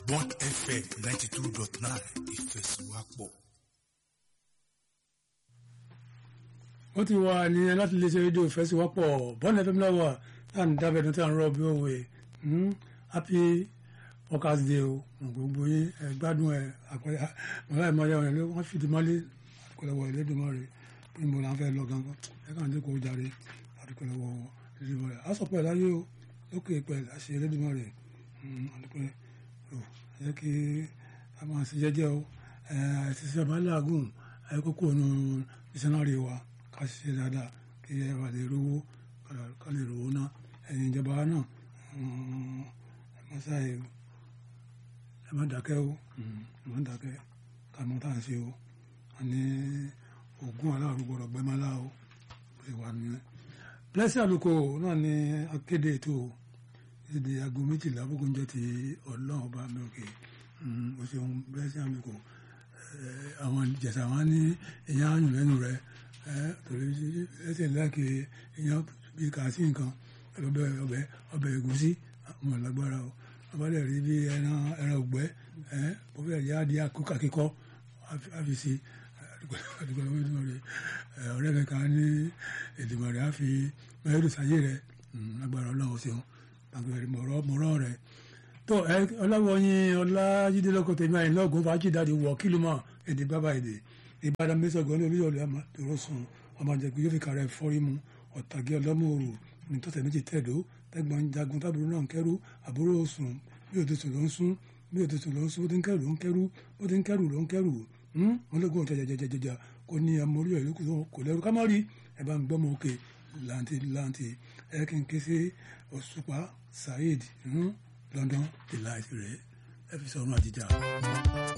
Bond FM ninety two dot nine ìfẹsùwápọ̀. ó ti wà nìyẹn láti lè ṣe rédíò ìfẹsíwápọ̀ bọ́ọ̀lù fm náà wà tá à ń dábẹ́ ẹ̀dùn tá à ń rọ̀ bí òwe happy workers day o gbogbo yín ẹ gbádùn ẹ àpẹẹrẹ mọ̀lá ẹ̀ máa yẹ wọn wọ́n fìdí mọ́lé àdúgbò ẹlẹ́dùnmọ́ rẹ̀ bí mo là ń fẹ́ lọ gangan ẹ kàn dé kó o jàre àdúgbò ẹlẹ́dùnmọ́ rẹ̀ á sọ pé láyé o lókè pẹ̀ àṣẹ ẹlẹ́dùnmọ́ rẹ̀ àdúgbò ẹ̀ ẹ kí a máa ṣe jẹ́jẹ́ o ẹ ṣiṣẹ́ bá láàgùn ẹ kókó nu ìṣẹ́nárì wa ká ṣiṣẹ́ dáadáa kí ẹ wà lè rówó ká lè rówó ná ẹ̀yin ìjọba náà ẹ má ṣàyè ẹ má dákẹ́ o ẹ má dákẹ́ ká mọ tá à ń ṣe o àní oògùn aláàrú gbọdọ̀ gbẹ́mọ́ lá o bó ṣe wà nìyẹn. Blessing Àlùkò náà ni akéde ètò èdè aago méjìlá bógun jẹ́ ti ọlọ́run ọba mi òkè o ṣeun Blessing Àlùkò àwọn ìjẹ̀sà wọn ní èèyàn àyùn lẹ́nu rẹ̀ torí ẹsẹ̀ láàkì èèyàn bí kàásì nǹkan ọbẹ̀ ọbẹ̀ ọbẹ̀ ẹ̀gúsí àwọn ìlágbára o abalẹ̀ rí bí ẹran ẹran ògbẹ́ bó fẹ́ yá di akókò akíkọ́ àfìsí àdúgbò rẹ̀ ọ̀rẹ́ mi kan ní ìdìbò rẹ̀ á fi mẹ́rin sáyé rẹ̀ lágbára ọlọ́run ṣeun àgbẹ̀rẹ̀ mọ̀rọ̀ mọ̀rọ̀ rẹ̀ tó ẹ ọlọ́wọ́yin ọlájídé lọ́kọ̀ tèmi àyìn lọ́gùn fàájì dáadé wọ̀ kílù mọ́ èdè bábà èdè ìbàdàn mẹ́sàn-án ní olúyọ̀lẹ̀ àmà tòró sùn ọmọ àjẹkù yóò fi kàrẹ́ fọ́rí mu ọ̀tàgé ọlọ́mọ̀ọ́rù ní tọ́sẹ̀ méjì tẹ̀dó tẹ́gbọ̀n jagun tábìlì náà ń kẹ́rù àbúrò sùn bí òtútù ló ń sún bí òtútù ló ń sún ó ti ń kẹ́rù ló ń kẹ́rù ó ti ń kẹ́rù ló ń kẹ́rù wọn lóògùn jẹjẹjẹjẹjẹjà kò ní ọmọ orí ẹ̀ kò lẹ́rù ká má rí ẹ bá ń gbọ́ mọ òkè láǹtì láǹtì ẹ kí n ké sí òṣùpá saheed London delight rẹ ẹ fi sọ̀rọ̀ àjíjà.